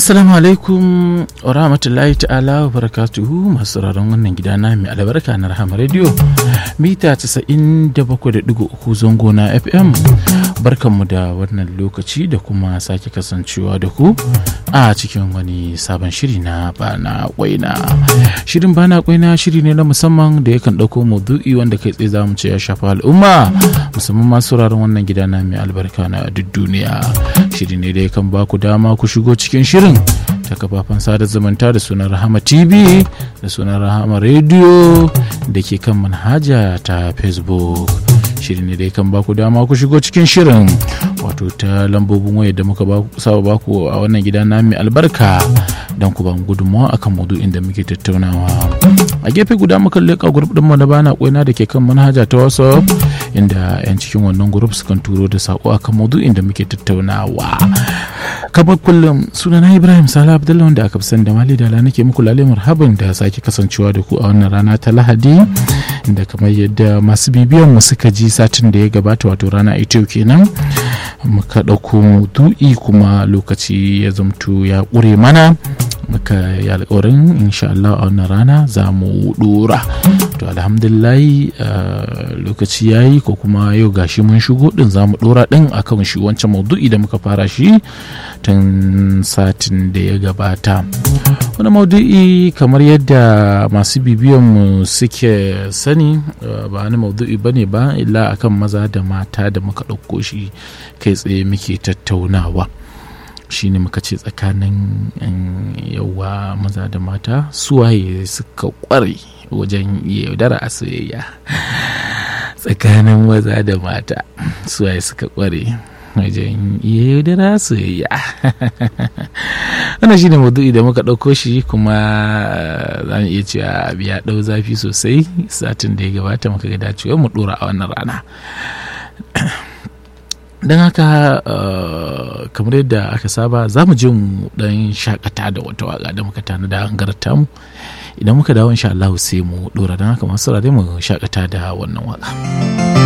Assalamu alaikum wa rahmatullahi ta'ala wa barakatuhu masu sauraron wannan gida na mai albarka na Rahama Radio mita 97.3 zango na FM barkanmu da wannan lokaci da kuma sake kasancewa da ku a cikin wani sabon shiri na bana kwaina shirin bana kwaina shiri ne na musamman da yakan ɗauko maudu'i wanda kai tsaye zamu ce ya shafa al'umma musamman masu sauraron wannan gida na mai albarka na duk duniya shiri ne da yakan ba ku dama ku shigo cikin shirin ta kafafen sada zumunta da sunan rahama tv da sunan rahama radio da ke kan manhaja ta facebook shirin ne da kan baku dama ku shigo cikin shirin wato ta lambobin waya da muka saba baku a wannan gida na mai albarka don ku ban gudunmawa akan maudu'in da muke tattaunawa a gefe guda muka leƙa grup ɗinmu na bana kwaina da ke kan manhaja ta whatsapp inda 'yan cikin wannan grup sukan turo da sako akan maudu'in da muke tattaunawa kamar kullum sunana ibrahim sala abdullahi wanda aka fi sani da mali da nake muku lale marhaban da sake kasancewa da ku a wannan rana ta lahadi da kamar yadda masu bibiyan mu suka ji satin da ya gabata wato rana ita kenan muka ɗauko maudu'i kuma lokaci ya zamto ya ƙure mana muka yi alkawarin insha Allah a wannan rana za mu dora to alhamdulillahi lokaci ya yi ko kuma yau gashi mun shigo din za mu dora din akan shi wancan maudu'i da muka fara shi tun satin da ya gabata wani maudu'i kamar yadda masu bibiyan mu suke sani ba wani maudu'i bane ba illa akan maza da mata da muka ɗauko shi kai tsaye muke tattaunawa shine muka ce tsakanin yawa maza da mata suwaye suka kware wajen yaudara a soyayya tsakanin maza da mata suwaye suka kware wajen yaudara soyayya wannan shine maudu'i da muka ɗauko shi kuma za mu iya cewa biya ɗau zafi sosai satin da ya gabata muka ga dacewa mu ɗora a wannan rana don haka kamar yadda aka saba za mu je mu dan shakata da wata waka da muka tana da hangarta mu idan muka dawo insha Allah sai mu dora don haka masu mu shakata da wannan waka.